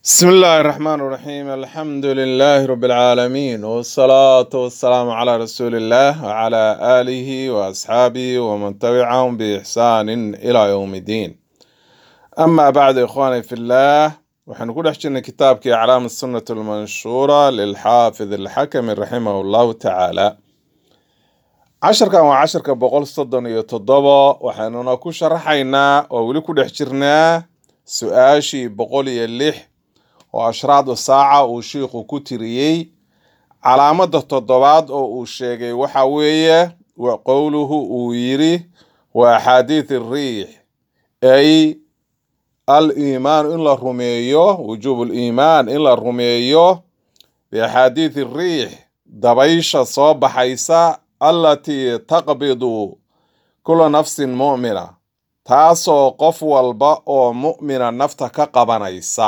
بسم الله الرحمن الرحيم الحمد لله رب العالمين والصلاة والسلام على رسول الله وعلى آله وأصحابه ومن تبعهم بإحسان إلى يوم الدين أما بعد إخواني في الله وحنقول أحجن كتابك أعلام السنة المنشورة للحافظ الحكم رحمه الله تعالى casharkan waa casharka boqol soddon iyo toddoba waxaanuna ku sharaxaynaa oo weli ku dhex jirnaa su-aashii boqol iyo lix oo ashraadu saaca uu shiikhu ku tiriyey calaamadda toddobaad oo uu sheegay waxa weeye wa qowluhu uu yiri wa axaadiid riix ay al iimaan in la rumeeyo wujuub liimaan in la rumeeyo biaxaadiid riix dabaysha soo baxaysa allatii taqbidu kula nafsin mu'mina taasoo qof walba oo mu'mina nafta ka qabanaysa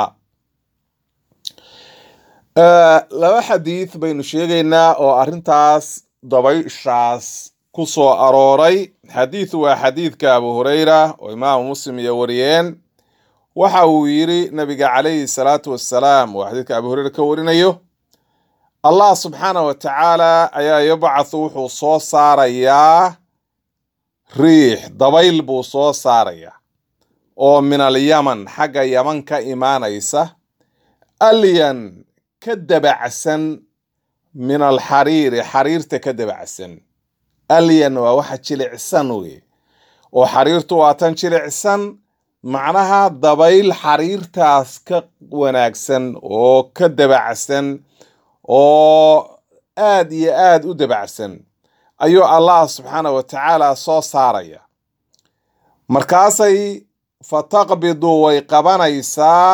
laba xadiid baynu sheegaynaa oo arrintaas dabayshaas ku soo arooray xadiid waa xadiidka abu hureyra oo imaamu muslim iyo wariyeen waxa uu yiri nabiga calayhi salaatu wassalaam oo xadiidka abu hureyra ka warinayo allah subxaana wa tacaala ayaa yabcathu wuxuu soo saarayaa riix dabayl buu soo saarayaa oo min alyaman xagga yaman ka imaanaysa alyan ka dabacsan min alxariiri xariirta ka dabacsan alyan waa waxa jilicsan wey oo xariirtu waa tan jilicsan macnaha dabayl xariirtaas ka wanaagsan oo ka dabacsan oo aad iyo aad u dabacsan ayuu allah subxaana wa tacaala soo saaraya markaasay fataqbidu way qabanaysaa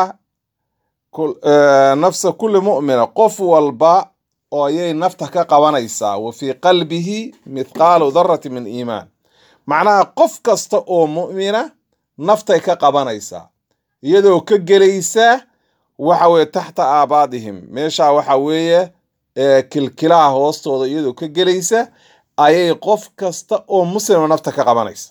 nafsa kulli mu'mina qof walba oo ayay nafta ka qabanaysaa wa fii qalbihi mithqaalu darati min iimaan macnaha qof kasta oo mu'mina naftay ka qabanaysaa iyadoo ka gelaysa waxa weye taxta aabaadihim meesha waxa weeye kilkilaha hoostooda iyadoo ka gelaysa ayay qof kasta oo muslima nafta ka qabanaysa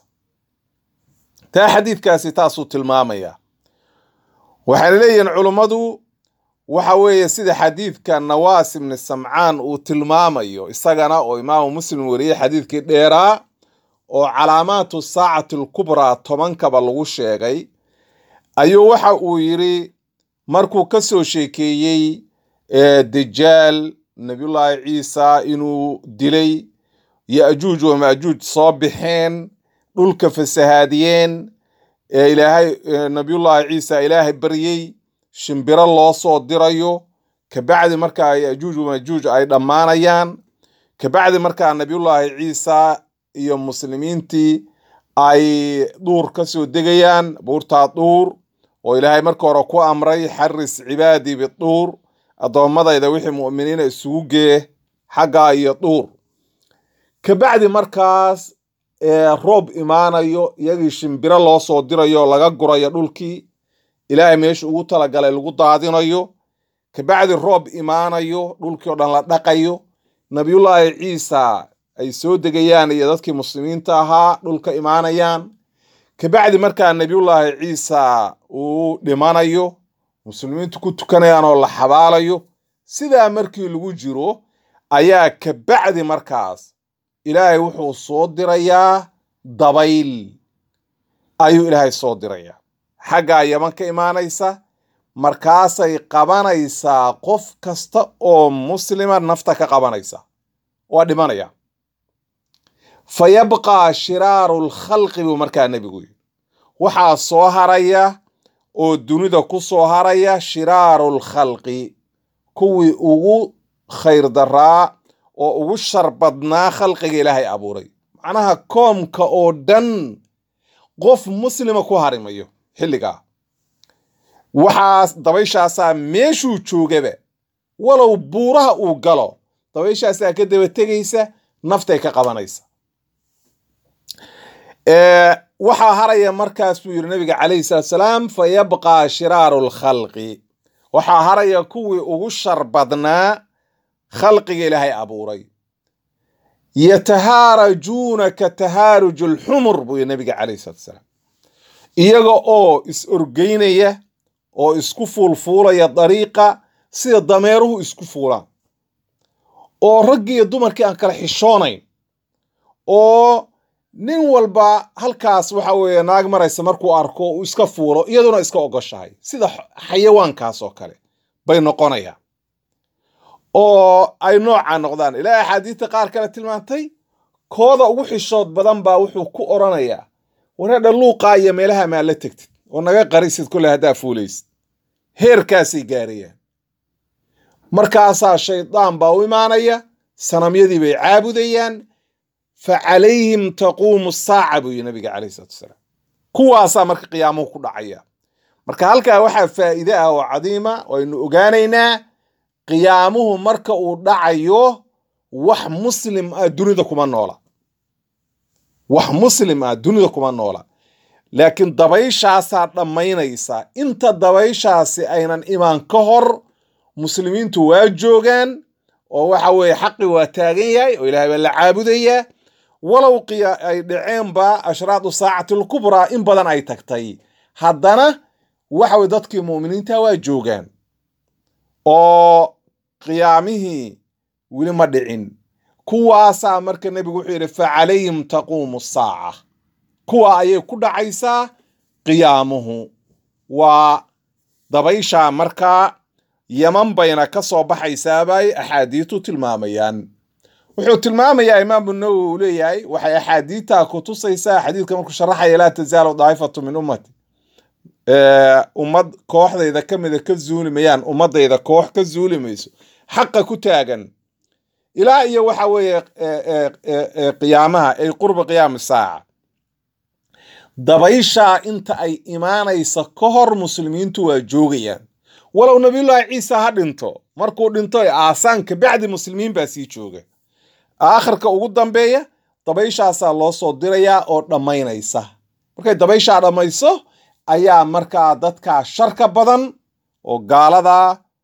taa xadiidkaasi taasuu tilmaamaya waxayna leeyihiin culummadu waxa weeye sida xadiidka nawaas ibni samcaan uu tilmaamayo isagana oo imaamu muslim wariyey xadiidkii dheeraa oo calaamaatu saacati alkubraa tobankaba lagu sheegay ayuu waxa uu yiri markuu ka soo sheekeeyey dajaal nabiyullaahi ciisa inuu dilay yo-ajuuj wa maajuuj soo baxeen dhulka fasahaadiyeen ilaahay nabiyullaahi ciisa ilaahay baryey shimbiro loo soo dirayo kabacdi markaa yajuuj wamajuuj ay dhammaanayaan kabacdi markaa nabiyullaahi ciisa iyo muslimiintii ay dhuur ka soo degayaan buurtaa dhuur oo ilaahay marka hore ku amray xaris cibaadii biduur addoommadayda wixii mu'miniina isugu gee xaggaa iyo dhuur kabacdi markaas roob imaanayo iyagii shimbiro loo soo dirayo laga gurayo dhulkii ilaahay meesha ugu talagalay lagu daadinayo kabacdi roob imaanayo dhulkii oo dhan la dhaqayo nabiyullaahi ciisa ay soo degayaan iyo dadkii muslimiinta ahaa dhulka imaanayaan kabacdi markaa nabiyullaahi ciisa uu dhimanayo muslimiintu ku tukanayaan oo la xabaalayo sidaa markii lagu jiro ayaa kabacdi markaas ilaahay wuxuu soo dirayaa dabayl ayuu ilaahay soo dirayaa xaggaa yaman ka imaanaysa markaasay qabanaysaa qof kasta oo muslima nafta ka qabanaysa waa dhimanaya fa yabqaa shiraaru lkhalqi buu markaa nebigu yidhi waxaa soo haraya oo dunida ku soo haraya shiraaru lkhalqi kuwii ugu khayr daraa oo ugu shar badnaa khalqiga ilaahay abuuray macnaha koomka oo dhan qof muslima ku harimayo xilligaa waxaas dabayshaasaa meeshuu joogaba walow buuraha uu galo dabayshaasaa ka daba tegaysa naftay ka qabanaysa waxaa haraya markaas buu yidhi nabiga calayhi salaatu salaam fa yabqaa shiraaru lkhalqi waxaa haraya kuwii ugu shar badnaa khalqiga ilaahay abuuray yatahaarajuuna ka tahaaruj alxumur buu yidhi nabiga calayhi salaatu salaam iyaga oo is orgeynaya oo isku fuulfuulaya dariiqa sida dameeruhu isku fuulaan oo raggii iyo dumarkii aan kala xishoonayn oo nin walba halkaas waxa weeye naag maraysa markuu arko uu iska fuulo iyaduna iska ogoshahay sida xayawaankaas oo kale bay noqonayaan oo ay noocaa noqdaan ilaa axaadiista qaar kale tilmaantay kooda ugu xishood badan baa wuxuu ku oranayaa wareedha luuqaa iyo meelaha maa la tegtid oo naga qarisid kolle haddaa fuulaysid heerkaasay gaarayaan markaasaa shaydaan baa u imaanaya sanamyadii bay caabudayaan fa calayhim taquumu saaca buu yihi nabiga calayhi salatu wasalaam kuwaasaa marka qiyaamuhu ku dhacaya marka halkaa waxaa faa'iide ah oo cadiima waynu ogaanaynaa qiyaamuhu marka uu dhacayo wax muslim ah dunida kuma noola wax muslim ah dunida kuma noola laakiin dabayshaasaa dhammaynaysa inta dabayshaasi aynan imaan ka hor muslimiintu waa joogaan oo waxa weeye xaqi waa taagan yahay oo ilahay baa la caabudayaa walow qiya ay dhaceenba ashraadu saacati alkubraa in badan ay tagtay haddana waxa weye dadkii mu'miniinta waa joogaan oo qiyaamihii weli ma dhicin kuwaasaa marka nebigu wuxuu yidhi fa calayhim taquumu saaca kuwa ayay ku dhacaysaa qiyaamuhu waa dabayshaa markaa yaman bayna ka soo baxaysaabay axaadiistu tilmaamayaan wuxuu tilmaamayaa imaamu nawowi uu leeyahay waxay axaadiidtaa ku tusaysaa xadiidka markuu sharaxaya laa tasaalu daa'ifatu min ummati ummad kooxdayda ka mida ka zuuli mayaan ummadayda koox ka zuuli mayso xaqa ku taagan ilaa iyo waxa weeye qiyaamaha ay qurba qiyaami saaca dabayshaa inta ay imaanaysa ka hor muslimiintu waa joogayaan walow nabiyullaahi ciisa ha dhinto markuu dhinto aasaan kabacdi muslimiin baa sii jooga aakhirka ugu dambeeya dabayshaasaa loo soo dirayaa oo dhammaynaysa markay dabayshaa dhammayso ayaa markaa dadkaa sharka badan oo gaalada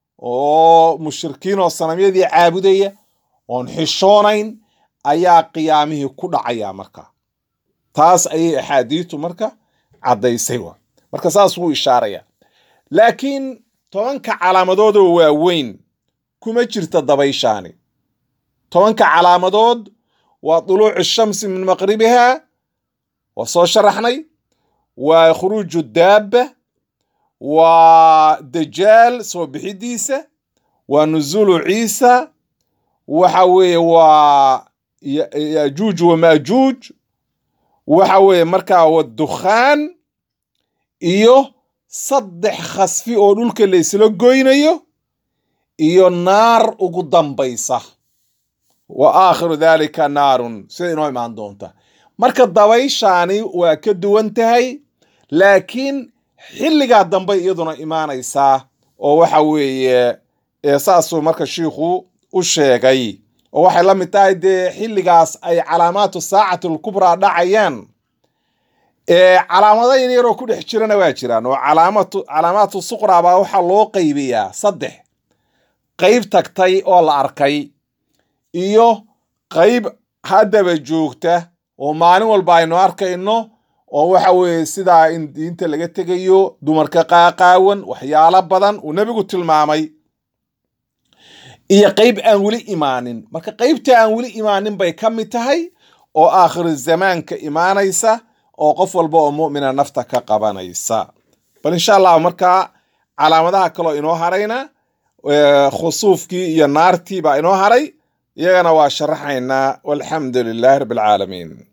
oo mushrikiin oo sanamyadii caabudaya oon xishoonayn ayaa qiyaamihii ku dhacaya marka taas ayay axaadiistu marka caddaysay wa marka saas wuu ishaaraya laakiin tobanka calaamadoodoo waaweyn kuma jirta dabayshaani tobanka calaamadood waa duluucu shamsi min maqribiha waa soo sharaxnay waa khuruuju daabba waa dajaal soo bixidiisa waa nuzuulu ciisa waxa weeye waa yajuuj wamaajuuj waxa weeye markaa wadukhaan iyo saddex khasfi oo dhulka la isla goynayo iyo naar ugu dambaysa wa aakhiru daalika naarun sida inoo imaan doonta marka dabayshaani waa ka duwan tahay laakiin xilligaa dambe iyaduna imaanaysaa oo waxa weeye saasuu marka shiikhu u sheegay oo waxay la mid tahay dee xilligaas ay calaamaatu saacati alkubraa dhacayaan calaamado yaryaroo ku dhex jirana waa jiraan oo calaamatu calaamaatu suqraa baa waxaa loo qaybiyaa saddex qayb tagtay oo la arkay iyo qayb haddaba joogta oo maalin walba aynu arkayno oo waxa weeye sidaa in diinta laga tegayo dumarka qaaqaawan waxyaalo badan uu nebigu tilmaamay iyo qayb aan weli imaanin marka qaybta aan weli imaanin bay ka mid tahay oo aakhiru zamaanka imaanaysa oo qof walba oo mu'mina nafta ka qabanaysa bal insha allah markaa calaamadaha kaloo inoo harayna khusuufkii iyo naartii baa inoo haray iyagana waa sharaxaynaa walxamdu lilaahi rabbi alcaalamiin